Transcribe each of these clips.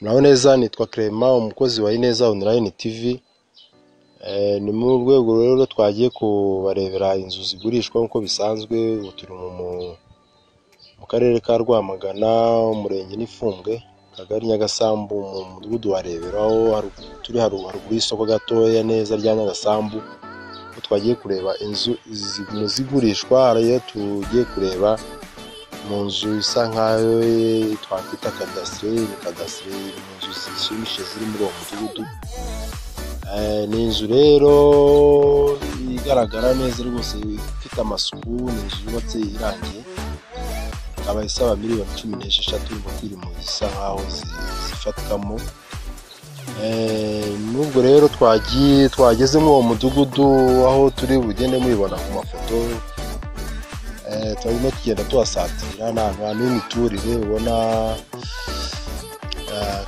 Muraho neza nitwa Clement umukozi wa Ineza Online TV, ni mu rwego rero twagiye kubarebera inzu zigurishwa nk'uko bisanzwe, ubu turi mu karere ka Rwamagana, umurenge N'ifumbwe, akagari Nyagasambu, mu mudugudu wa Rebero, aho turi haruguru y'isoko gatoya neza rya Nyagasambu, aho twagiye kureba inzu zigurishwa, hari iyo tugiye kureba mu nzu isa nk'aho twakwita kadasiteri, ni kadasiteri ni inzu zishimishije ziri muri uwo mudugudu, ni inzu rero igaragara neza rwose ifite amasuku, ni inzu yubatse irangiye, ikaba isaba miliyoni cumi n'esheshatu mu zisa nk'aho zifatikamo, n'ubwo rero twageze muri uwo mudugudu aho turi bugende mubibona ku mafoto, turimo tugenda tuhasatira, ni ahantu h'imiturire ubona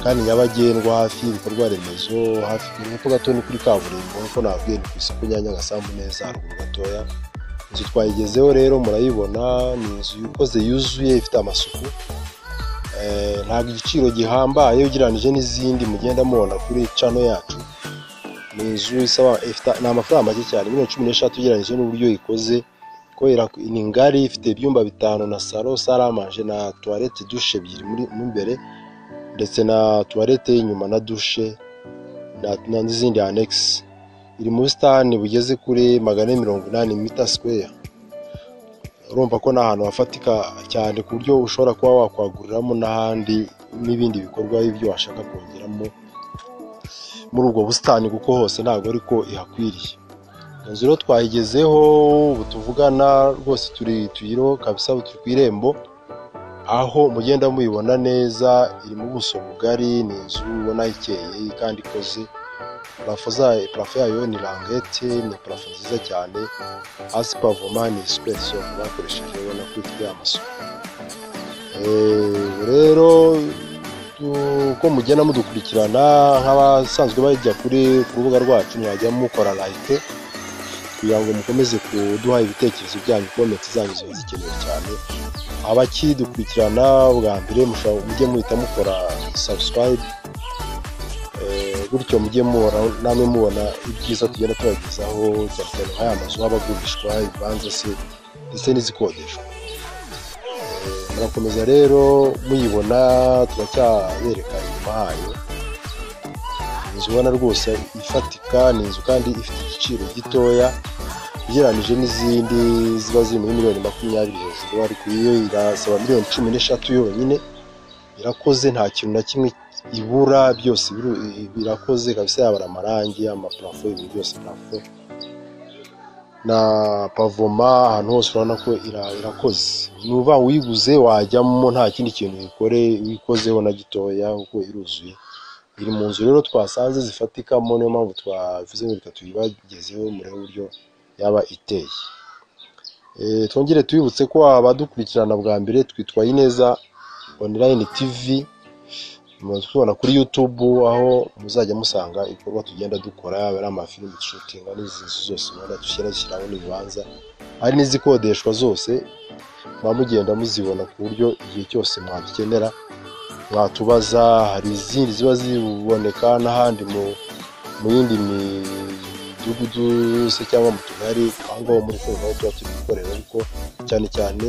kandi nyabagendwa, hafi y'ibikorwa remezo, hafi hepfo gato ni kuri kaburimbo nk'uko nababwiye ni ku isoko rya Nyagasambu neza haruguru gatoya, inzu twayigezeho rero murayibona, ni inzu ikoze yuzuye ifite amasuku, ntabwo igiciro gihambaye ugereranyije n'izindi mugenda mubona kuri cano yacu, ni inzu isaba ni amafaranga make cyane miliyoni cumi n'eshatu ugereranyije n'uburyo ikoze, ni ngari ifite ibyumba bitanu na salo, sale a manger na tuwarete dushe ebyiri mo imbere ndetse na tuwarete y'inyuma na dushe n'izindi anegisi, iri mu busitani bugeze kuri magana ane mirongo inani mita sikweya, urumva ko ni ahantu hafatika cyane ku buryo ushobora kuba wakwaguriramo n'ahandi n'ibindi bikorwa by'ibyo washaka kongeramo muri ubwo busitani kuko hose ntabwo ariko ihakwiriye, inzu rero twayigezeho ubu tuvugana rwose tuyiriho kabisa ubu turi ku irembo, aho mugenda muyibona neza, iri mu buso bugari, ni inzu ubona ikeye kandi ikoze, parafo yayo ni rangete, ni parafo nziza cyane, hasi pavoma ni sipensiyo bakoresheje ubona ko ifite amasuku, rero uko mugenda mudukurikirana nk'abasanzwe bajya kuri ku rubuga rwacu mwajya mukora layike kugira ngo mukomeze kuduha ibitekerezo byanyu komenti zanyu ziba zikenewe cyane, abakidukurikirana bwa mbere mujye muhita mukora sabusikarayibe, gutyo mujye mubona namwe mubona ibyiza tugenda tubagezaho cyane cyane nk'aya mazu aba agurishwa, ibibanza se ndetse n'izikodeshwa, murakomeza rero muyibona turacyabereka inyuma hayo, inzu ubona rwose ifatika, ni inzu kandi ifite igiciro gitoya ugereranyije n'izindi ziba ziri muri miliyoni makumyabiri hejuru, ariko iyo irasaba miliyoni cumi n'eshatu yonyine, irakoze nta kintu na kimwe ibura, byose birakoze kabisa, yaba ari amarangi, amaparafo, ibintu byose, parafo na pavoma, ahantu hose urabona ko irakoze, ni ukuvuga ngo uyiguze wajyamo nta kindi kintu uyikore uyikozeho na gitoya kuko iruzuye, iri mu nzu rero twasanze zifatikamo, niyo mpamvu twavuze ngo reka tuyibagezeho murebe uburyo yaba iteye, twongere tubibutse ko abadukurikirana bwa mbere twitwa Ineza Online TV, tubona kuri YouTube aho muzajya musanga ibikorwa tugenda dukora, yaba ari amafilimi dushutinga n'izi nzu zose ubona dushyira dushyiraho n'ibibanza, hari n'izikodeshwa zose, muba mugenda muzibona ku buryo igihe cyose mwadukenera mwatubaza, hari izindi ziba ziboneka n'ahandi mu yindi midugudu se cyangwa mu tugari, aho ngaho muri kumva aho tuba turi gukorera ariko cyane cyane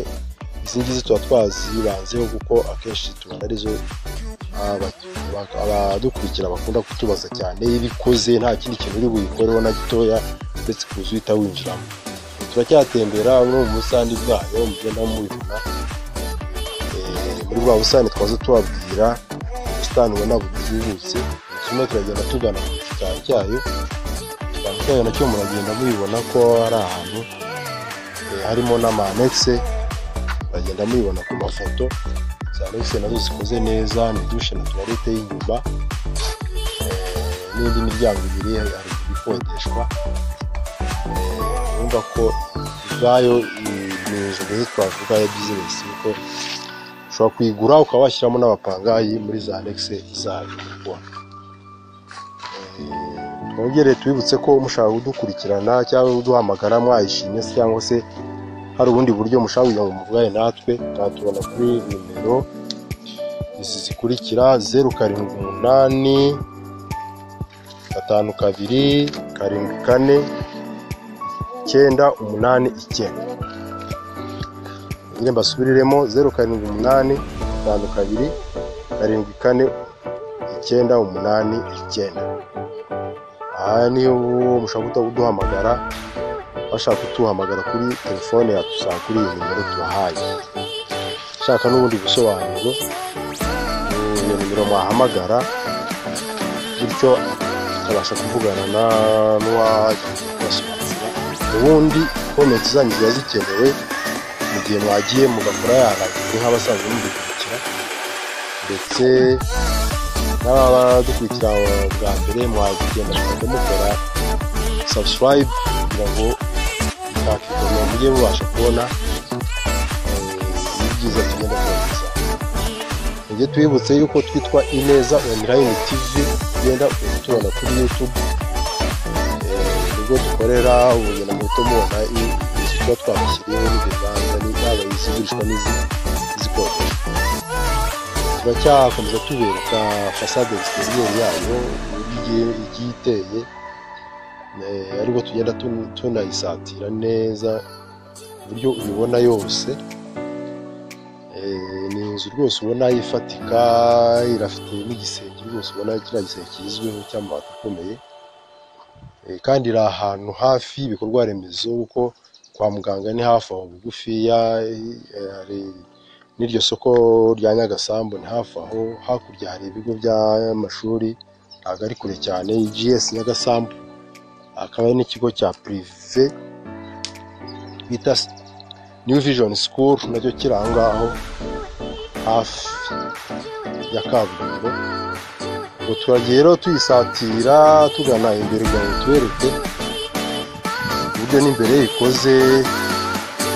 izi ngizi tuba twazibanzeho kuko akenshi tubona arizo abadukurikira bakunda kutubaza cyane, iyo ibikoze nta kindi kintu uri buyikoreho na gitoya uretse kuza uhita winjiramo, turacyatembera no mu busitani bwayo mugenda mubibona, muri bwa busitani twaza tubabwira, ubusitani ubona butubutse, turimo turagenda tugana ku gikari cyayo, igikari cyayo nacyo muragenda mubibona ko ari ahantu harimo n'amanegise, muragenda mubibona ku mafoto, za anegise nazo zikoze neza, ni dushe na tuwarete y'inyuma n'indi miryango ibiri hari ikodeshwa, urumva ko ubwayo ni inzu nziza twavuga ya bizinesi kuko ushobora kuyigura ukaba washyiramo n'abapangayi muri za anegise zayo, twongere tubibutse ko mushaka kudukurikirana cyangwa kuduhamagara mwayishimye se cyangwa se hari ubundi buryo mushaka kugira ngo muvugane natwe mwatubona kuri nimero izi zikurikira zeru karindwi umunani gatanu kabiri karindwi kane icyenda umunani icyenda nyine mbasubiriremo zeru karindwi umunani gatanu kabiri karindwi kane icyenda umunani icyenda aha niho mushaka guhita kuduhamagara bashaka kutuhamagara kuri telefone yatusanga kuri iyi nimero tubahaye ushaka n'ubundi busobanuro iyo nimero mwahamagara bityo akabasha kuvugana na n'uwajya kubasobanurira ubundi komenti zanyu ziba zikenewe mu gihe mwagiye mugakora yaragijwe nk'abasanzwe mudukurikira ndetse n'abadukurikira bwa mbere mwagenda mukajya mukora subscribe kugira ngo mutakigomwa mujye mubasha kubona eh, ibyiza tugenda kubagezaho tujye twibutse yuko twitwa ineza online tv tugenda tubona kuri youtube Eh, nibwo dukorera ubugenda buto mubona i- izi tuba twabashyiriyeho n'ibibanza ni- yaba izigurishwa n'izi- n'izikodeshwa turacyakomeza tubereka fasade zitegeye yayo uburyo igiye- igiye iteye Eh, ariko tugenda tun- tunayisatira neza uburyo uyibona yose Eh, ni inzu rwose ubona yifatika irafite n'igisenge rwose ubona kiriya gisenge kigezweho cy'amabati akomeye Eh, kandi iri ahantu hafi y'ibikorwa remezo kuko kwa muganga ni hafi aho bugufiya eh, hari n'iryo soko rya nyagasambu ni hafi aho hakurya hari ibigo by'amashuri ntabwo ari kure cyane gs nyagasambu hakaba hari n'ikigo cya pirive bita new vision school nacyo kiri aho ngaho hafi ya kaburimbo ngo turagiye rero tuyisatira tugana imbere kugira ngo tubereke uburyo n'imbere ikoze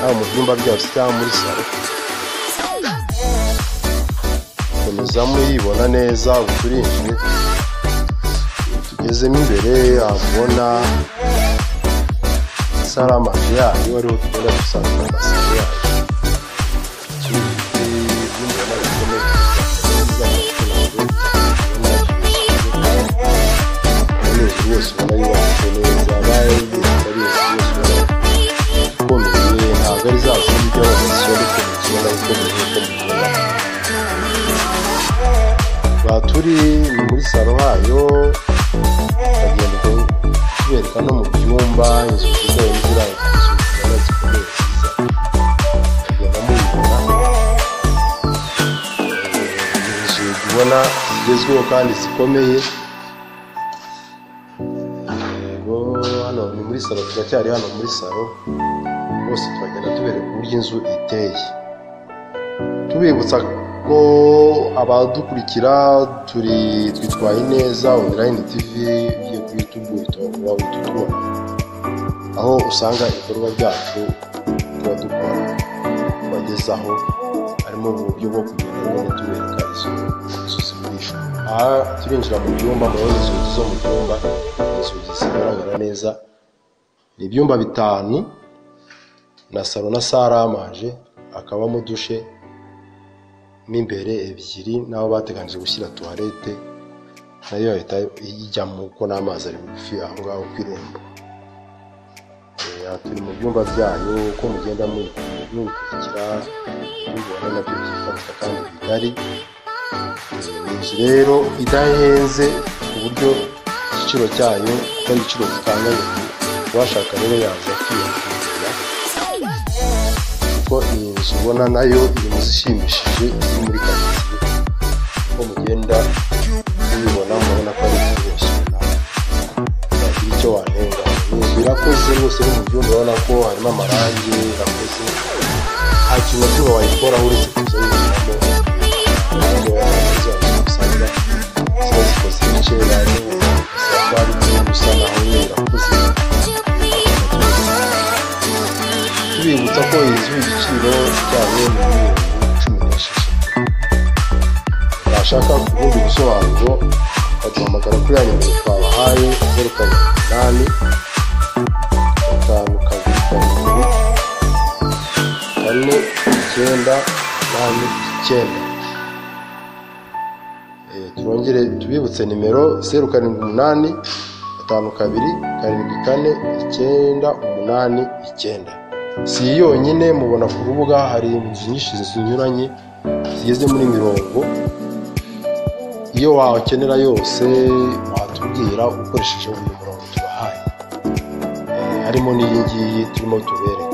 haba mu byumba byose cyangwa muri salo komeza muyibona neza uturinjye tugezemo imbere wabona saramanje yayo ariho tugenda dusanga amasaro yayo ikindi n'umurima bikomeye abanyeshuri bose ubona yubatse neza bayigeze ari yose ubona ikomeye ntabwo ari za zindi by'abamisiyoni ariko mu kibazo ikomeye ko mukunda tukaba turi ni muri salo hayo tukagenda tubereka no mu byumba inzu nziza yo nzira inzu nziza zikomeye nziza tugenda muyibona Eh, inzu ubona zigezweho kandi zikomeye Yego, hano ni muri salo turacyari hano muri salo bose turagenda tubereka uburyo inzu iteye tubibutsa ko abadukurikira turi twitwaye neza online tv yo kuri youtube uba ututubona aho usanga ibikorwa byacu tuba dukora tubagezaho harimo uburyo bwo kugenda no tubereka izo izo zigurisha aha turinjira mu byumba murabona inzugi zo mu byumba inzugi zigaragara neza ni ibyumba bitanu na salo na saramanje hakabamo dushe mo imbere ebyiri n'aho bateganyije gushyira tuwarete nayo yahita ijyamo kuko n'amazi ari bugufi aho ngaho ku irembo Eh, aha turi mu byumba byayo uko mugenda mu- mubikurikira mubibona nabyo byifatika kandi bigari Eh, ni inzu rero idahenze ku buryo igiciro cyayo atari igiciro gikanganye uwashaka rero yaza kwiyakira kuko iyi nzu ubona nayo iri mu zishimishije iri muri karitsiye uko mugenda mubibona murabona ko ari inzu rwose ubona wagira icyo wanenga ni inzu irakoze rwose iri mu byumba urabona ko harimo amarangi irakoze nta kintu na kimwe wayikoraho uretse kuza yinjiramo kandi warangiza usanga ziba zikoze ibice baje gusa ari gusa naho nyine irakoze tubibutsa ko iyi nzu igiciro cyayo ni miliyoni cumi n'esheshatu washaka kubundi busobanuro waduhamagara kuri ya nimero twabahaye zeru karindwi umunani gatanu kabiri karindwi kane icyenda umunani icyenda Eh, twongere tubibutse nimero zeru karindwi umunani gatanu kabiri karindwi kane icyenda umunani icyenda si iyi yonyine mubona ku rubuga hari inzu nyinshi zinyuranye zigeze muri mirongo iyo wakenera yose watubwira ukoresheje uyu murongo tubahaye Eh, harimo n'iyi ngiyi turimo tubereka